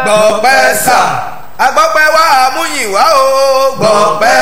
gbọ̀pẹ́ sà agbọ́pẹ́ wá àmúyìn wá o gbọ̀pẹ́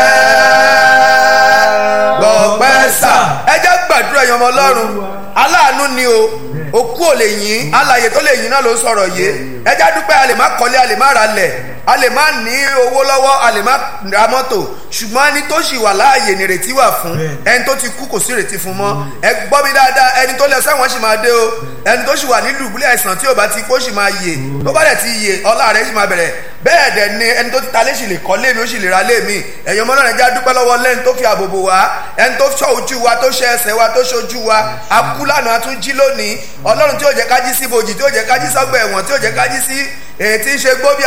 gbọ̀pẹ́ sà ẹ jẹ́ gbàdúrà ẹ̀yàn ọmọ ọlọ́run aláàánú ni o òkú ò lè yìn alàyè tó lè yìn náà ló ń sọ̀rọ̀ yìí ẹ jẹ́ dúpẹ́ a lè má kọ́lé a lè má ra lẹ̀ a lè má ní owó lọ́wọ́ a lè má ra mọ́tò ṣùgbọ́n ẹni tó ṣì wà láàyè nìrètí wà fún ẹni tó ti kú kò sí ìrètí fún mọ́ ẹ gbọ́ mi dáadáa ẹni tó lọ sẹ́wọ̀n ṣì máa dé o ẹni tó ṣì wà nílùú ìbúlẹ̀ àìsàn tí ò bá ti kó ṣì máa yè tó bá dẹ̀ ti yè ọlá rẹ̀ ṣì máa bẹ̀rẹ̀ bẹ́ẹ̀ dẹ̀ ni ẹni tó ti ta lé ṣì lè kọ́ lé mi ó ṣì lè ra lé mi ẹ̀yin ọmọ náà ẹ jẹ́ dúpẹ́ lọ́wọ́ lẹ́ni tó fi àbòbò wá ẹni tó ṣọ́ ojú wa tó ṣe ẹsẹ̀ wa tó ṣojú wa akú lánàá tún jí lónìí ọlọ́run tí ò jẹ́ kájí sí bojì tí ò jẹ́ kájí sọ́gbà ẹ̀wọ̀n tí ò jẹ́ kájí sí èyí tí ń ṣe gbóbi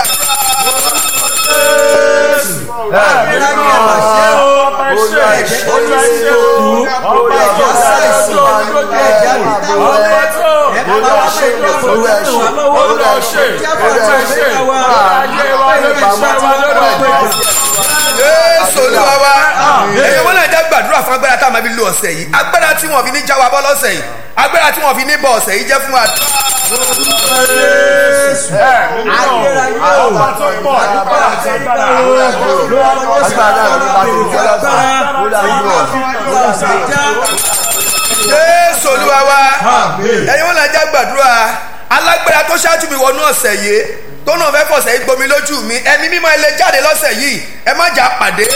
Jésù olúwa wa ẹ̀yin wọn náà já gbàdúrà fún agbára tá a máa fi lo ọ̀sẹ̀ yìí agbára tí wọ́n fi ní já wa bọ́ lọ́sẹ̀ yìí agbára tí wọ́n fi ní bọ̀ ọ̀sẹ̀ yìí jẹ́ fún wa. Jésù olúwa wa ẹ̀yin wọn náà já gbàdúrà alágbára tó ṣáájú mi wọnú ọ̀sẹ̀ yìí tó náà fẹ́ fọ̀sẹ̀ yìí gbomi lójú mi ẹ̀mí mímọ́ ẹ lè jáde lọ́sẹ̀ yìí ẹ má jà pàdé.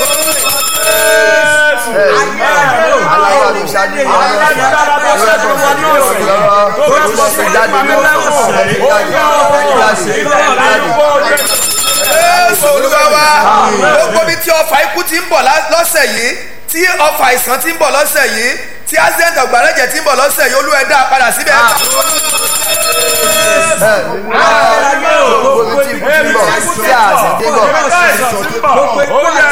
Jésù olúwa wa gbogbo bí tí ọfà ikú ti ń bọ̀ lọ́sẹ̀ yìí tí ọfà àìsàn ti ń bọ̀ lọ́sẹ̀ yìí tí accident ọ̀gbàlẹ́jẹ̀ ti ń bọ̀ lọ́sẹ̀ yìí olú ẹ̀ dá padà síbẹ̀ gbogbo tí kú ti bọ̀ tí a sì dé bọ̀.